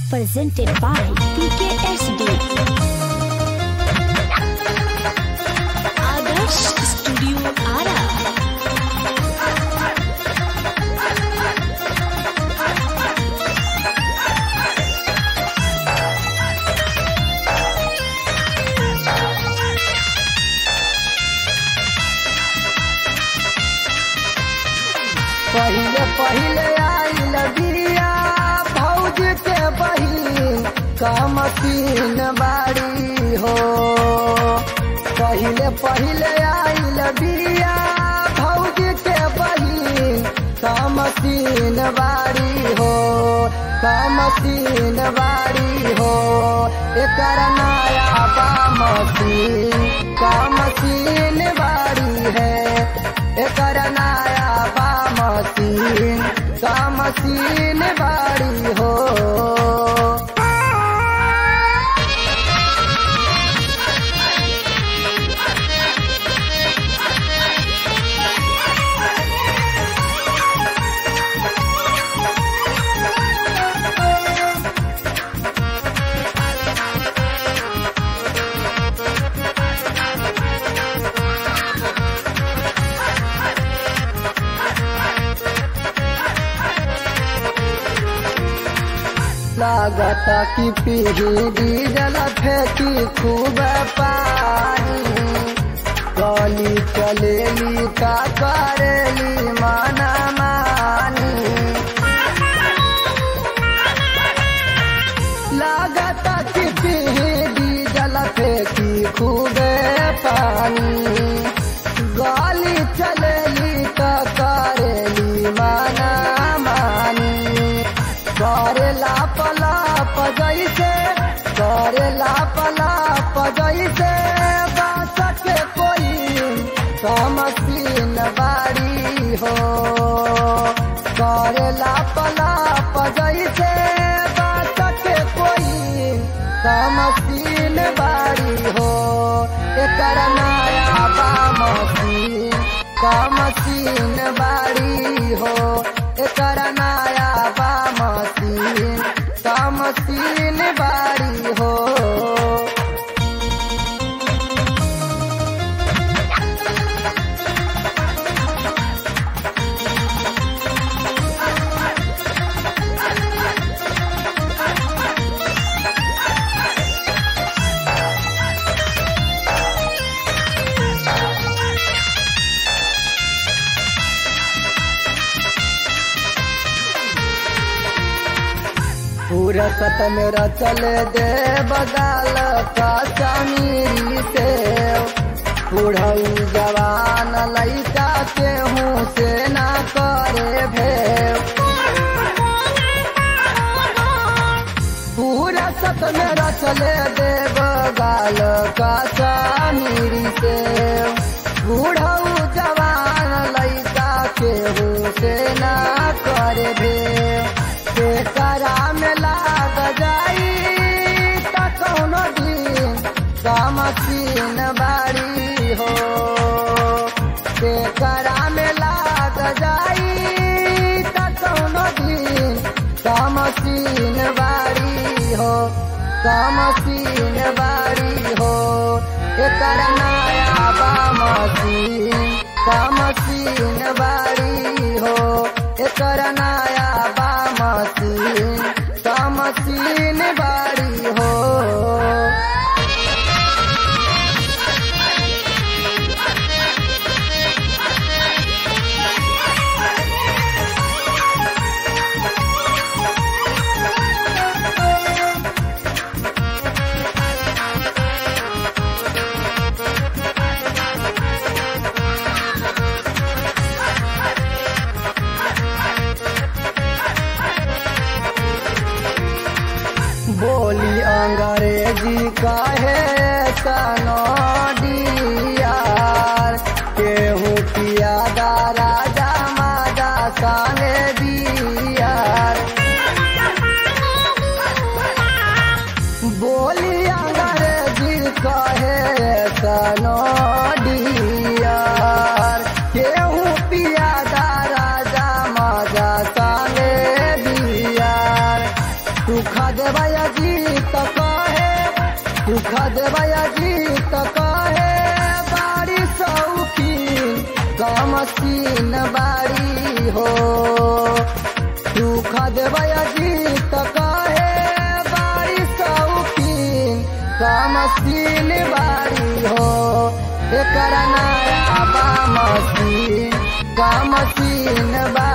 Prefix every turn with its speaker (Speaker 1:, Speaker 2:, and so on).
Speaker 1: presented by PKSD. Adarsh Studio Ara.
Speaker 2: पहिले पहिले आइल बिया भौज के बहिन कमतीन बाड़ी हो पहिले पहिले आइल बिया भौज के बहिन कमतीन बाड़ी हो कमतीन बाड़ी हो एकर नया बामतीन कमतीन बाड़ी है एकर नया बामतीन कामतीन बाड़ी हो लागता कि पीढ़ी डीजल फेंकी खूब पानी गली चलेली का करेली माना मानी लागता कि पीढ़ी डीजल फेंकी खूब पानी गली चलेली का करेली माना मानी करे लाप लाप जैसे करे लाप लाप जैसे बात के कोई समसीन बाड़ी हो करे लाप लाप जैसे बात के कोई समसीन बाड़ी हो एकर नया बामसीन कामसीन बाड़ी हो एकर नया बामसीन कामसीन बाड़ी हो पूरा सत मेरा चले दे बगाल का समीरी से बुढ़ऊ जवान लैका के हूँ से ना करे भेव पूरा सत मेरा चले दे बगाल का समीरी से बुढ़ऊ जवान लैका के हूँ से ना करे भेव के करा में लाग जाई त कौनो दिन कामसीन बाड़ी हो के करा में लाग जाई त कौनो दिन कामसीन बाड़ी हो कामसीन बाड़ी हो एकर नया बामसीन कामसीन बाड़ी हो एकर नया बामसीन कामसीन बाड़ी हो बोली अंग्रेजी काहे सनो डियार केहू किया दा राजा माजा साने दियार बोली अंग्रेजी काहे सनो डियार केहू पिया दा राजा माजा साने दियार सुख देवय जीत कहे सुख देवय जीत कहे बाड़ी सौखीन कमसीन बाड़ी हो सुख देवय जीत कहे बाड़ी सौखीन कमसीन बाड़ी हो एकरा नया बामसीन कमसीन बाड़ी